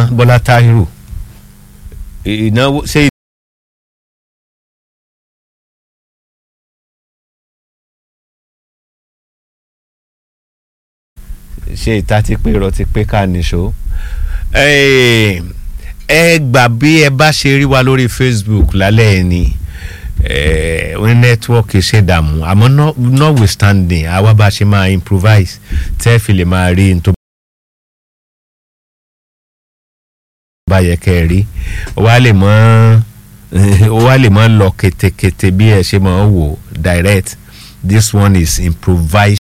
bọ́lá táhírù ìnáwó ṣé ṣe ìta ti pé irọ́ ti pé ká nìṣó ẹ gbà bí ẹ bá ṣe rí wa lórí facebook lálẹ́ ẹ̀ ni ní nẹ́tíwọ́ọ̀kì ṣèdààmú àmọ́ notwithstanding àwa bá ṣe máa improvise tẹ́ fi lè máa rí n tó bá yẹ kẹ́ ẹ rí wá lè mọ́ wá lè mọ́ lọ ketekete bí ẹ ṣe máa wò direct this one is improvised